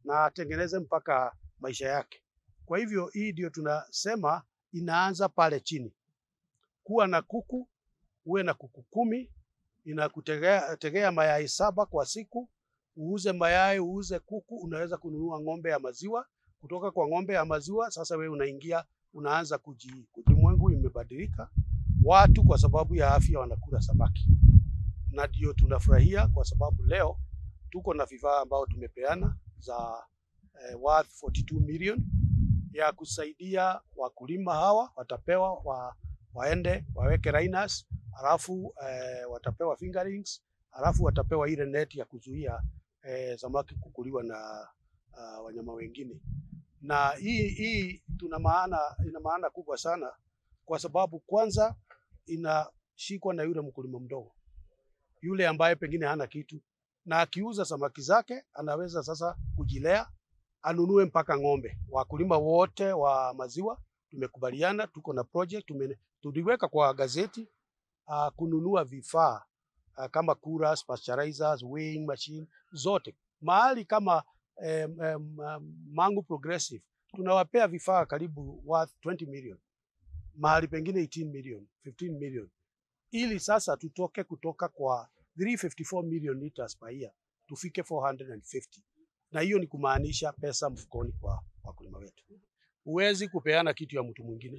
na atengeneze mpaka maisha yake. Kwa hivyo hii ndio tunasema inaanza pale chini. Kuwa na kuku, uwe na kuku kumi, inakutegea tegea mayai saba kwa siku, uuze mayai, uuze kuku, unaweza kununua ng'ombe ya maziwa. Kutoka kwa ng'ombe ya maziwa sasa wewe unaingia unaanza kuji, ulimwengu imebadilika. Watu kwa sababu ya afya wanakula samaki, na ndio tunafurahia kwa sababu leo tuko na vifaa ambao tumepeana za eh, worth 42 million ya kusaidia wakulima hawa, watapewa wa, waende waweke liners, halafu eh, watapewa fingerlings, halafu watapewa ile net ya kuzuia eh, samaki kukuliwa na uh, wanyama wengine. Na hii hii tuna maana, ina maana kubwa sana kwa sababu kwanza inashikwa na yule mkulima mdogo, yule ambaye pengine hana kitu, na akiuza samaki zake anaweza sasa kujilea anunue mpaka ng'ombe. Wakulima wote wa maziwa tumekubaliana, tuko na project tume, tuliweka kwa gazeti uh, kununua vifaa uh, kama coolers, pasteurizers, weighing machine zote mahali kama um, um, um, Mangu Progressive tunawapea vifaa karibu worth 20 million, mahali pengine 18 million, 15 million, ili sasa tutoke kutoka kwa 354 million liters per year tufike 450 na hiyo ni kumaanisha pesa mfukoni kwa wakulima wetu. Huwezi kupeana kitu ya mtu mwingine.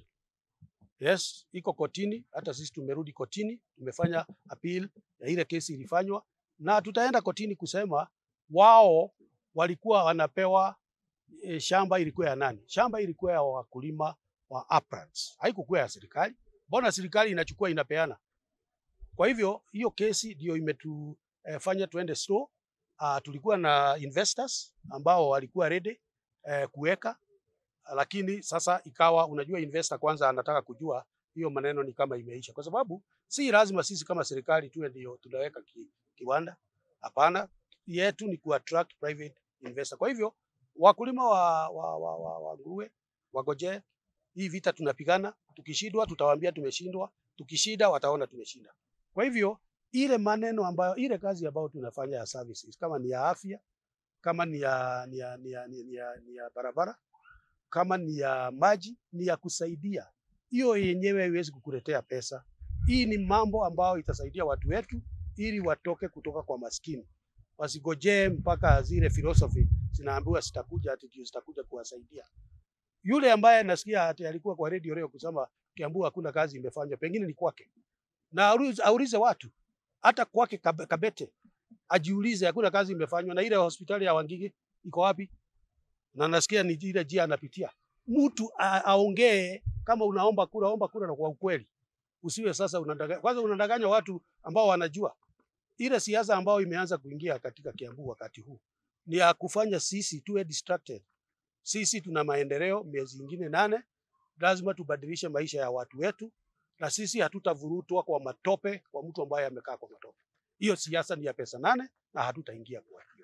Yes, iko kotini, hata sisi tumerudi kotini, tumefanya appeal ya ile kesi ilifanywa, na tutaenda kotini kusema wao walikuwa wanapewa e, shamba ilikuwa ya nani? Shamba ilikuwa ya wakulima wa uplands, haikukuwa ya serikali. Mbona serikali inachukua inapeana? Kwa hivyo hiyo kesi ndio imetufanya e, tuende slow. Uh, tulikuwa na investors ambao walikuwa ready eh, kuweka, lakini sasa ikawa, unajua investor kwanza anataka kujua hiyo maneno ni kama imeisha, kwa sababu si lazima sisi kama serikali tuwe ndio tunaweka ki, kiwanda. Hapana, yetu ni ku attract private investor. Kwa hivyo wakulima wa, wa, wa, wa, wa nguruwe wagojee hii vita tunapigana. Tukishindwa tutawaambia tumeshindwa, tukishinda wataona tumeshinda. Kwa hivyo ile maneno ambayo ile kazi ambayo tunafanya ya services kama ni ya afya, kama ni ya, ni ya, ni ya, ni ya, ni ya, ni ya barabara, kama ni ya maji, ni ya kusaidia, hiyo yenyewe haiwezi kukuletea pesa. Hii ni mambo ambayo itasaidia watu wetu ili watoke kutoka kwa maskini, wasigojee mpaka zile philosophy zinaambiwa zitakuja ati ndio zitakuja kuwasaidia. Yule ambaye nasikia ati alikuwa kwa radio leo kusema Kiambu hakuna kazi imefanywa, pengine ni kwake, na aulize watu hata kwake Kabete ajiulize, hakuna kazi imefanywa. Na ile hospitali ya Wangigi iko wapi? Na nasikia ni ile njia anapitia. Mtu aongee, kama unaomba kura, omba kura na kwa ukweli, usiwe sasa unadanganya. Kwanza unadanganya watu ambao wanajua. Ile siasa ambayo imeanza kuingia katika Kiambu wakati huu ni ya kufanya sisi tuwe distracted. Sisi tuna maendeleo miezi ingine nane, lazima tubadilishe maisha ya watu wetu na sisi hatutavurutwa kwa matope kwa mtu ambaye amekaa kwa matope. Hiyo siasa ni ya pesa nane na hatutaingia kwa